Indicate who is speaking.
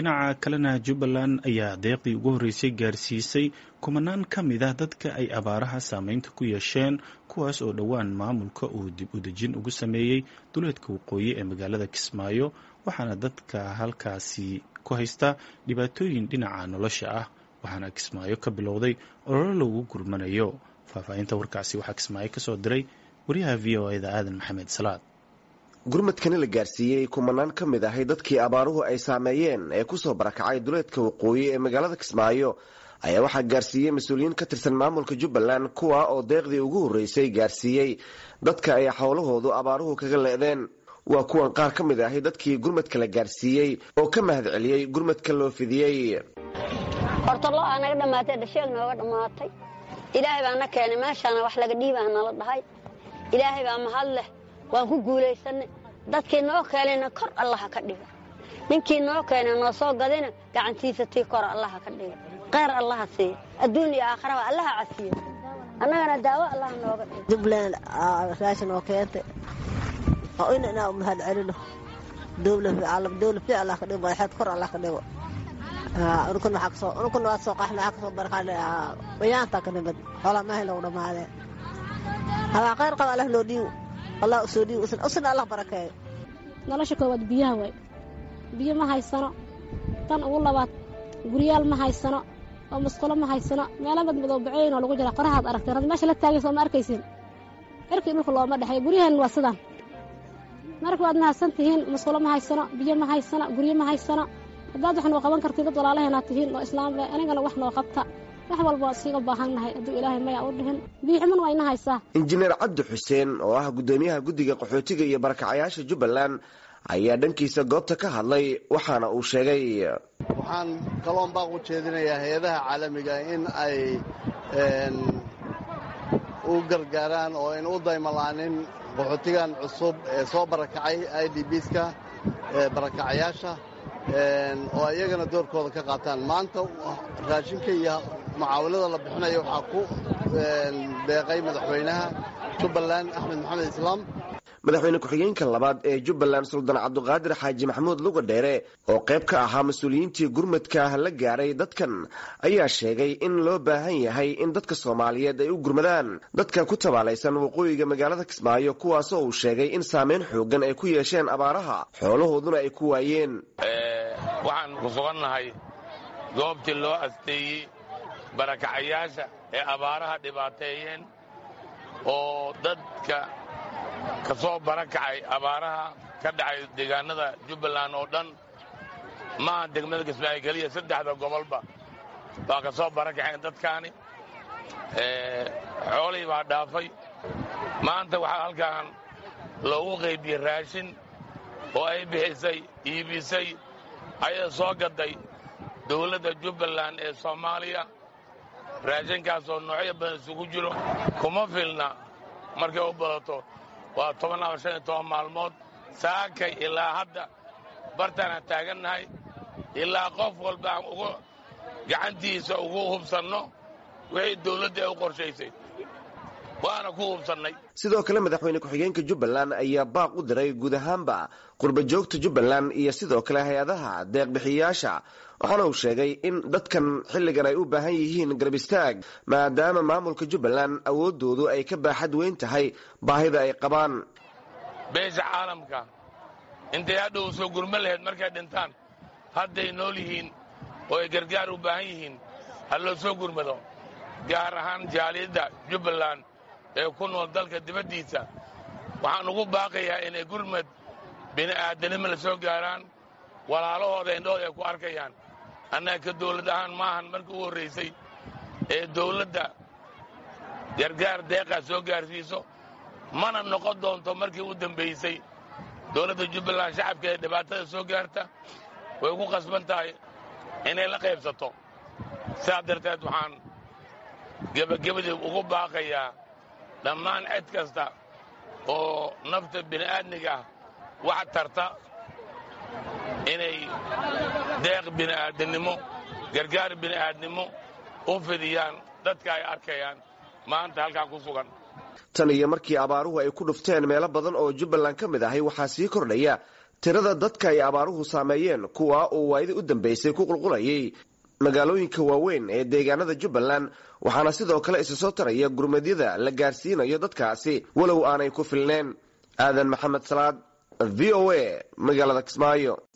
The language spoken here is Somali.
Speaker 1: dhinaca kalena jubbaland ayaa deeqdii ugu horreysay gaarsiisay kumanaan ka mid ah dadka ay abaaraha saameynta ku yeesheen kuwaas oo dhowaan maamulka uu dib u dejin ugu sameeyey duleedka waqooyi ee magaalada kismaayo waxaana dadka halkaasi ku haysta dhibaatooyin dhinaca nolosha ah waxaana kismaayo ka bilowday ololo lagu gurmanayo faahfaahinta warkaasi waxaa kismaayo kasoo diray wariyaha v o eda aadan maxamed salaad
Speaker 2: gurmadkani la gaarsiiyey kumanaan ka mid ahay dadkii abaaruhu ay saameeyeen ee kusoo barakacay duleedka waqooyi ee magaalada kismaayo ayaa waxaa gaarsiiyey mas-uuliyiin ka tirsan maamulka jubbaland kuwa oo deeqdii ugu horreysay gaarsiiyey dadka ay xowlahoodu abaaruhu kaga le'deen waa kuwan qaar ka mid ahay dadkii gurmadka la gaarsiiyey oo ka mahad celiyey gurmadka loo fidiyey
Speaker 3: hortalo aa naga dhammaatay dhasheeg nooga dhammaatay ilaahay baa na keenay meeshaana wax laga dhiibaa nala dhahay ilaahay baa mahad leh waan ku guulaysanay dadkii noo keenayna kor allaha ka dhiga ninkii noo keenay noo soo gadayna gacantiisa tii kor allaha ka dhiga kheyr allaha siiya adduun iyo aakharaba allaha casiya annagana daawo allaha nooga dhiga
Speaker 4: jubbaland raashin oo keentay oo in inaa mahad celino dowla fi allah ka dhigo madaxeed kor allah ka dhigo unkun waa soo qaxna waxaa kasoo barqaanay bayaanta ka nimid xoolaa maahay lagu dhammaadeen habaa kheyr qaba allah loo dhiibo allah usoo dhiibo usna allah barakeeyo
Speaker 5: nolosha koowaad biyaha waay biyo ma haysano tan ugu labaad guryaal ma haysano oo musqulo ma haysano meelo madmadow baceyn oo lagu jira qorahaad aragteen had meesha la taagaysa ma arkaysin cirkii dhulka looma dhexeeyo guryahan waa sidaan marka waad mahadsan tihiin musqulo ma haysano biyo ma haysano guryo ma haysano haddaad wax noo qaban kartid dad walaalaheenaad tihiin oo islaamle anigana wax noo qabta wax walba waad siiga baahannahay hadduu ilaahay maya u dhihin biixuman waa ina haysaa
Speaker 2: injineer cabdi xuseen oo ah guddoomiyaha guddiga qaxootiga iyo barakacayaasha jubbaland ayaa dhankiisa goobta ka hadlay waxaana uu sheegay
Speaker 6: waxaan kaloon baaq u jeedinayaa hay-adaha caalamiga in ay u gargaaraan oo ayna u daymalaanin qaxootigan cusub ee soo barakacay i d bska barakacayaasha oo iyagana doorkooda ka qaataan maanta raashinka iyo mucaawilada la bixinaya waxaa ku deeqay madaxweynaha jubbaland axmed maxamed islaam
Speaker 2: madaxweyne ku-xigeenka labaad ee jubbaland suldaan cabduqaadir xaaji maxamuud luga dheere oo qayb ka ahaa mas-uuliyiintii gurmadka la gaaray dadkan ayaa sheegay in loo baahan yahay in dadka soomaaliyeed ay u gurmadaan dadka ku tabaalaysan waqooyiga magaalada kismaayo kuwaasoo uu sheegay in saameyn xoogan ay ku yeesheen abaaraha xoolahooduna ay ku waayeen
Speaker 7: waxaan ku sugannahay goobtii loo asteeyey barakacayaasha ee abaaraha dhibaateeyeen oo dadka ka soo barakacay abaaraha ka dhacay deegaanada jubbaland oo dhan maaha degmada kismaayo keliya saddexda gobolba baa ka soo barakaceen dadkaani xoolihii baa dhaafay maanta waxaa halkan loogu qaybiyey raashin oo ay bixisay iibisay ayay soo gaday dawladda jubbaland ee soomaaliya raashinkaasoo noocyo badan isugu jiro kuma filna markay u badato waa toban ama shan iyo toban maalmood saakay ilaa hadda bartaanaan taagannahay ilaa qof walba aan ugu gacantiisa ugu hubsanno wixii dawladda ay u qorshaysay waana ku hubsannay
Speaker 2: sidoo kale madaxweyne ku-xigeenka jubbaland ayaa baaq u diray guud ahaanba qurba joogta jubbaland iyo sidoo kale hay-adaha deeqbixiyayaasha waxaana uu sheegay in dadkan xilligan ay u baahan yihiin garab istaag maadaama maamulka jubbaland awooddoodu ay ka baaxad weyn tahay baahida ay qabaan
Speaker 7: beesha caalamka intay hadhow soo gurma lahayd markay dhintaan hadday nool yihiin oo ay gargaar u baahan yihiin ha loo soo gurmado gaar ahaan jaaliyadda jubbaland ee ku nool dalka dibaddiisa waxaan ugu baaqayaa inay gurmad bini'aadanimo la soo gaaraan walaalahooda indhahooda ay ku arkayaan annaga ka dawlad ahaan maahan markii u horraysay ee dawladda gargaar deeqaa soo gaarsiiso mana noqon doonto markii u dambaysay dawladda jubbaland shacabka ee dhibaatada soo gaarta way ku qasban tahay inay la qaybsato sidaas darteed waxaan gebagabadii ugu baaqayaa dhammaan cid kasta oo nafta bini'aadmiga ah wax tarta inay deeq bini'aadannimo gargaar bini'aadnimo u fidiyaan dadka ay arkayaan maanta halkaa ku sugan
Speaker 2: tan iyo markii abaaruhu ay ku dhufteen meelo badan oo jubbaland ka mid ahay waxaa sii kordhaya tirada dadka ay abaaruhu saameeyeen kuwa uu waayadii u dambeysay ku qulqulayay magaalooyinka waaweyn ee deegaanada jubbaland waxaana sidoo kale isa soo taraya gurmadyada la gaarsiinayo dadkaasi walow aanay ku filneen aadan maxamed salaad v o a magaalada kismaayo